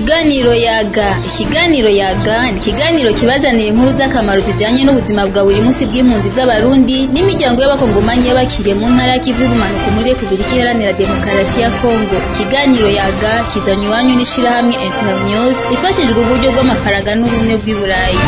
Ikiganiro yaga ikiganiro yaga ni ikiganiro kibazanira inkuru z'akamaro zijanye n'ubuzima bwa buri munsi bw'impunzi z'abarundi n'imiryango y'abakongomanyi y'abakiriye mu ntara y'ikivu y'ubumanuko muri Repubulika Iharanira Demokarasi ya Kongo ikiganiro yaga kizanywe iwanyu n'ishirahamwe Internews ifashijwe uburyo bw'amafaranga n'ubumwe bw'i Burayi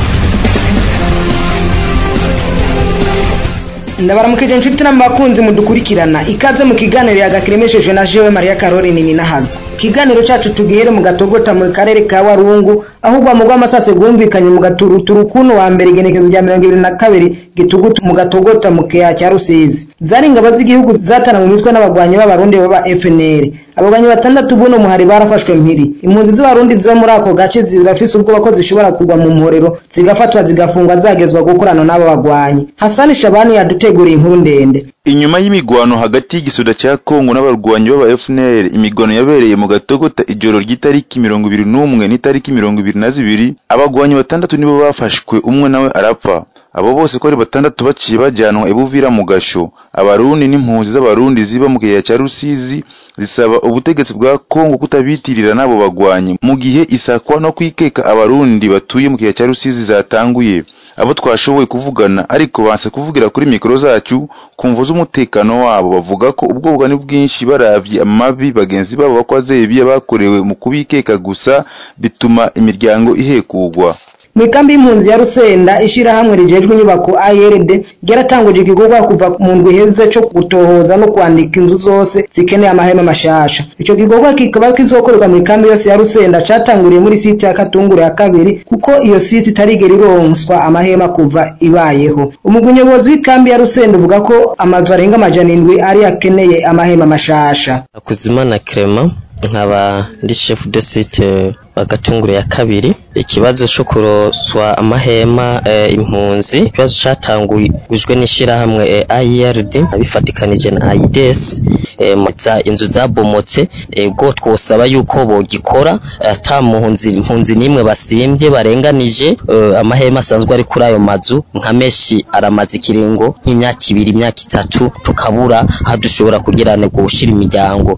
ndabaramukije inshuti n'abakunzi mudukurikirana ikaze mu kiganiro yagakiremeshejwe na jewe Maria Caroline Ninahazwa ikiganiro cacu tugihere mu gatogota mu karere ka Warungu aho urwamo rw'amasase rwumvikanye mu gaturuturu kuno wa mbere igenekezo rya mirongo ibiri na kabiri gitugutu mu gatogota mu keya cya Rusizi zari ingabo z'igihugu zatana mu mitwe n'abagwanyi b'abarundi baba FNL abagwanyi batandatu buno muhari barafashwe mpiri impunzi z'abarundi ziba muri ako gace zirafise ubwoba ko zishobora kugwa mu mporero zigafatwa zigafungwa zagezwa gukorana n'abo bagwanyi Hasani Shabani yaduteguriye inkuru ndende inyuma y'imigwano hagati y'igisoda cya Kongo n'abarwanyi b'aba FNL imigwano yabereye mu gatogota ijoro ry'itariki mirongo ibiri n'umwe n'itariki mirongo ibiri na zibiri abagwanyi batandatu nibo bafashwe umwe nawe arapfa abo bose ko ari batandatu baciye bajyanwa ibuvira mu gasho abarundi n'impunzi z'abarundi ziba mu kiyaya cya Rusizi zisaba ubutegetsi bwa Kongo kutabitirira n'abo bagwanyi mu gihe isakwa no kwikeka abarundi batuye mu kiyaya cya Rusizi zatanguye abo twashoboye kuvugana ariko banse kuvugira kuri mikoro zacu kumva z'umutekano wabo bavuga ko ubwoba ni bwinshi baravye amabi bagenzi babo bakoze biya bakorewe mu kubikeka gusa bituma imiryango ihekugwa mu ikambi y'impunzi ya Rusenda ishirahamwe rijejwe inyubako ARD ryaratanguje igikorwa kuva mu ndwi iheze cyo gutohoza no kwandika inzu zose zikeneye amahema mashasha ico gikorwa kikaba kizokorerwa mu ikambi yose ya Rusenda catanguriye muri site ya Katunguru ya kabiri kuko iyo site itarigera ironswa amahema kuva ibayeho umugwi nyobozi w'ikambi ya Rusenda uvuga ko amazu arenga amajana indwi ari akeneye amahema mashasha Akuzimana Clement nkaba ndi chef de site agatunguru ya kabiri ikibazo cyo kuroswa amahema e, impunzi ikibazo catangujwe n'ishirahamwe e, IRD abifatikanije na AIDS e, za inzu zabomotse ego twosaba yuko bogikora ata muhunzi impunzi nimwe basimbye barenganije e, amahema asanzwe ari kuri ayo mazu nka meshi aramaze ikiringo nk'imyaka ibiri imyaka itatu tukabura aho dushobora kugirana gushira imiryango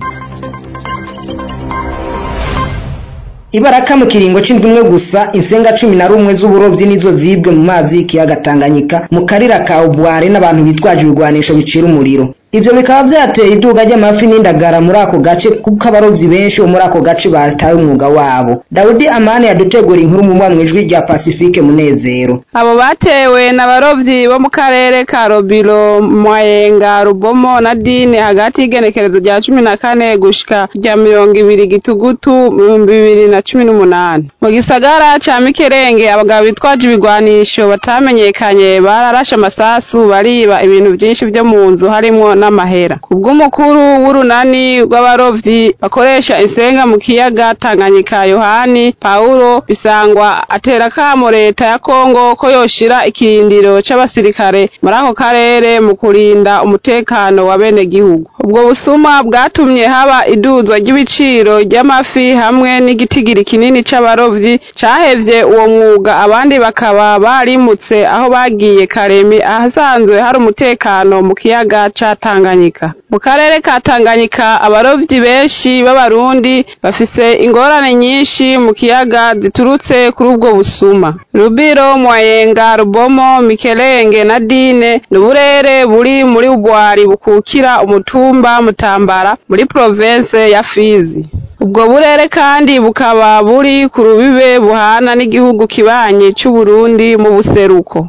Ibaraka mu kiringo c'indwi imwe gusa insenga cumi na rumwe z'uburovyi nizo zibwe mu mazi y'ikiyaga Tanganyika mu karira ka Ubware n'abantu bitwaje ibigwanisho bicira umuriro ivyo bikaba vyateye iduga ry'amafi n'indagara muri ako gace kuko abarovyi benshi bo muri ako gace bataye umwuga wabo Daudi Amani yadutegura inkuru mu mwijwi rya Pacifique Munezero abo batewe n'abarovyi bo mu karere ka Robilo Mwayenga Rubomo na Dine hagati y'igenekerezo rya cumi na kane gushika rya mirongo ibiri gitugutu mu bibiri na cumi n'umunani mu gisagara ca Mikerenge abagabo bitwaje ibigwanisho batamenyekanye bararashe amasasu bariba ibintu vyinshi vyo mu nzu harimwo n'amahera kubw'umukuru w'urunani rw'abarovyi bakoresha insenga mu kiyaga Tanganyika Yohani Paulo bisangwa atera kamo leta ya Kongo ko yoshira ikirindiro c'abasirikare muri ako karere mu kurinda umutekano wa bene gihugu ubwo busuma bwatumye haba iduzwa ry'ibiciro ry'amafi hamwe n'igitigiri kinini c'abarovyi cahevye uwo mwuga abandi bakaba barimutse aho bagiye Karemi ahasanzwe hari umutekano mu kiyaga ca Tanganyika mu karere ka Tanganyika abarovyi benshi b'abarundi bafise ingorane nyinshi mu kiyaga ziturutse kuri ubwo busuma Rubiro Mwayenga Rubomo Mikelenge na Dine n'uburere buri muri ubwari bukukira umutumba Mutambara muri province ya Fizi ubwo burere kandi bukaba buri ku rubibe buhana n'igihugu kibanyi c'u Burundi mu buseruko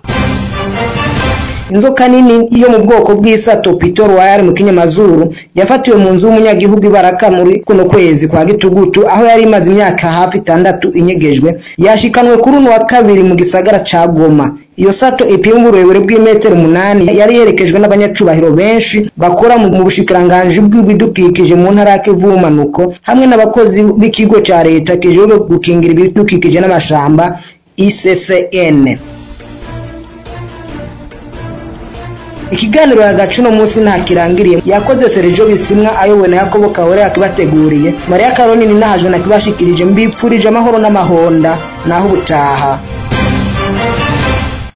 inzoka nini yo mu bwoko bw'isato Peter Royal mu kinyamazuru yafatiwe mu nzu y'umunyagihugu ibaraka muri kuno kwezi kwa gitugutu aho yari imaze imyaka hafi itandatu inyegejwe yashikanwe kuri uno wa kabiri mu gisagara ca Goma iyo sato ipima uburebure bw'imetero umunani yari yerekejwe n'abanyacubahiro benshi bakora mu bushikiranganji bw'ibidukikije mu ntara ya Kivu y'ubumanuko hamwe n'abakozi b'ikigo ca leta kijejwe gukingira ibidukikije n'amashamba ICCN ikiganiro hagati uno munsi nta kirangiriye yakoze Sergio Bisimwa ayobowe na Yakobo Kawere yakibateguriye Maria Caroline nahajwe nakibashikirije mbipfurije amahoro n'amahonda naho ubutaha